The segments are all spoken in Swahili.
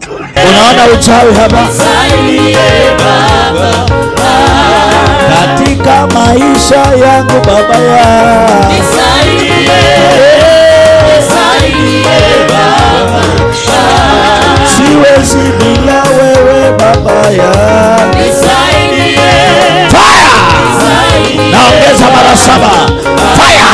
Unaona uchawi hapa katika maisha yangu baba ya siwezi bila wewe baba ya Fire! naongeza mara saba Fire!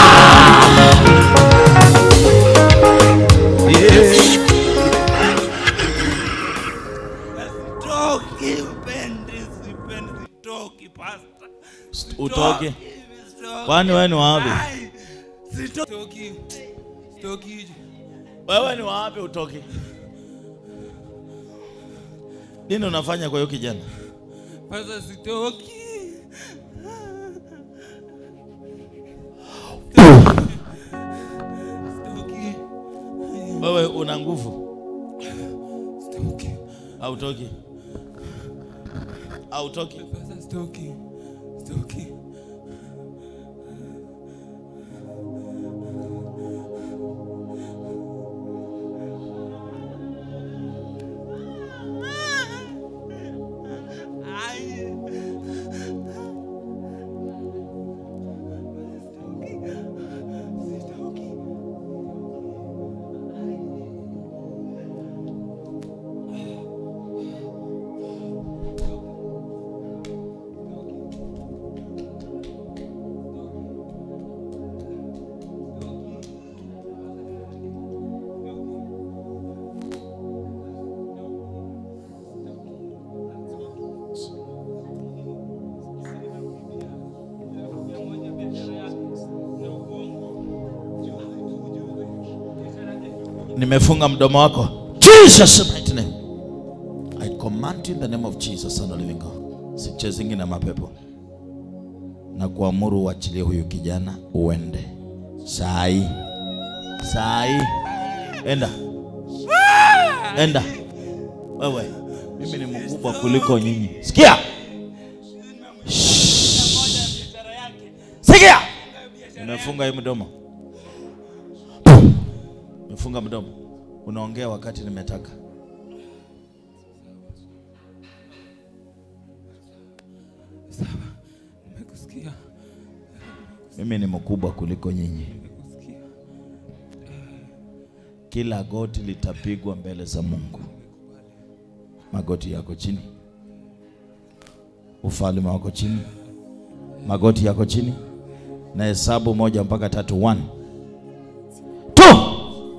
Toki upendi sipendi sitoki pasta. utoke Sitoki. kwani wewe ni wapi Ai, Sitoki. Sitoki. wewe ni wapi utoke nini unafanya kwa hiyo kijana Pasta sitoki. Sitoki. wewe una nguvu Sitoki. hautoki hautoki Pasta sitoki. Sitoki. nimefunga mdomo wako jesus mighty name i command you in the name of jesus son of living god sichezingi na mapepo na kuamuru uachilie huyu kijana uende sai sai enda enda wewe mimi ni mkubwa kuliko nyinyi sikia Shh. sikia nimefunga hii mdomo Nimefunga mdomo. Unaongea wakati nimetaka. Nimekusikia. Mimi ni mkubwa kuliko nyinyi. Nimekusikia. Kila goti litapigwa mbele za Mungu. Magoti yako chini. Ufalme wako chini. Magoti yako chini. Na hesabu moja mpaka tatu. One. Two.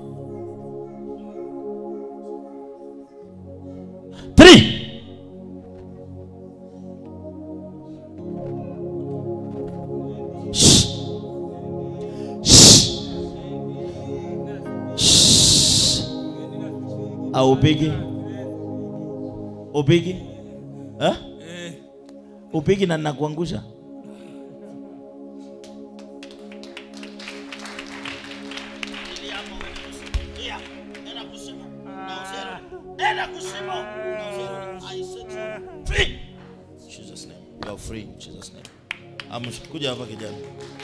Three. Shh. Shh. Shh. Aupigi? Upigi? Eh? Upigi na nakuangusha? Jesus name. You are free in Jesus name. Amsh, kuja hapa kijana.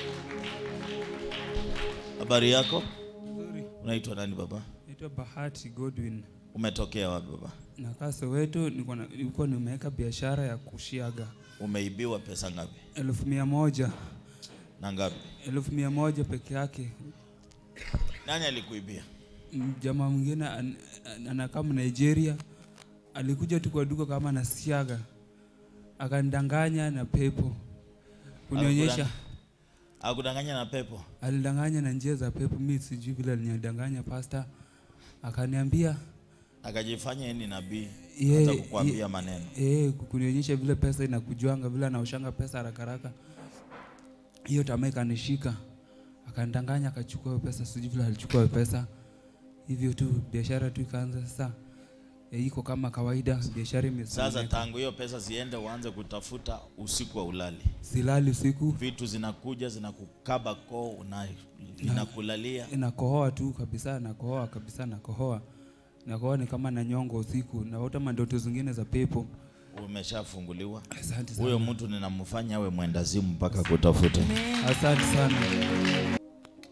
Habari yako? Nzuri. Unaitwa nani baba? Naitwa Bahati Godwin. Umetokea wapi baba? Nakaa Soweto, niko na- nilikuwa nimeweka biashara ya kushiaga Umeibiwa pesa ngapi? elfu mia moja Na ngapi? elfu mia moja peke yake. Nani alikuibia? M- Jamaa mwingine an- an- anakaa Nigeria alikuja tu kwa duka kama nasiaga, akanidanganya na pepo kunionyesha, Akudanganya na pepo. alidanganya na njia za pepo. Mi sijui vile alinidanganya pasta, akaniambia Akajifanya yeye ni nabii. Ye- Hata kukuambia ye- maneno. eh, kunionyesha vile pesa inakujuanga, vile anaoshanga pesa haraka haraka. Hiyo tamaa ikanishika, akanidanganya, akachukua hiyo pesa, sijui vile alichukua hiyo pesa. Hivyo tu biashara tu ikaanza sasa, eh, iko kama kawaida, biashara Sasa imesomeka. tangu hiyo pesa ziende, uanze kutafuta usiku wa ulali. Silali usiku, Vitu zinakuja zinakukaba koo, una inakulalia. nakohoa tu kabisa, nakohoa kabisa, nakohoa nakohoa, ni kama nanyonga usiku, naota mandoto zingine za pepo. Umeshafunguliwa. Asante sana, Huyo mtu ninamfanya awe mwendazimu mpaka kutafuta. asante sana.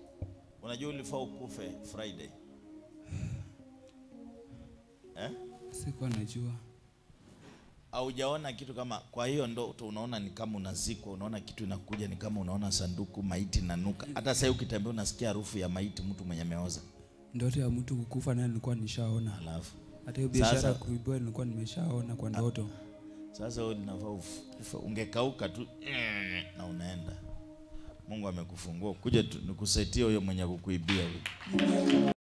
Unajua ulifaa ukufe Friday. Eh? sikuwa najua haujaona kitu kama kwa hiyo ndoto unaona ni kama unazikwa unaona kitu inakuja ni kama unaona sanduku maiti nanuka hata sasa ukitembea unasikia harufu ya maiti mtu mwenye ameoza ndoto ya mtu kukufa naye nilikuwa nishaona alafu hata hiyo biashara Sasa- ya kuibua nilikuwa nimeshaona kwa ndoto sasa wewe linafaa uf- ufe- ungekauka tu na unaenda mungu amekufungua kuja tu- nikusetie huyo mwenye kukuibia huyo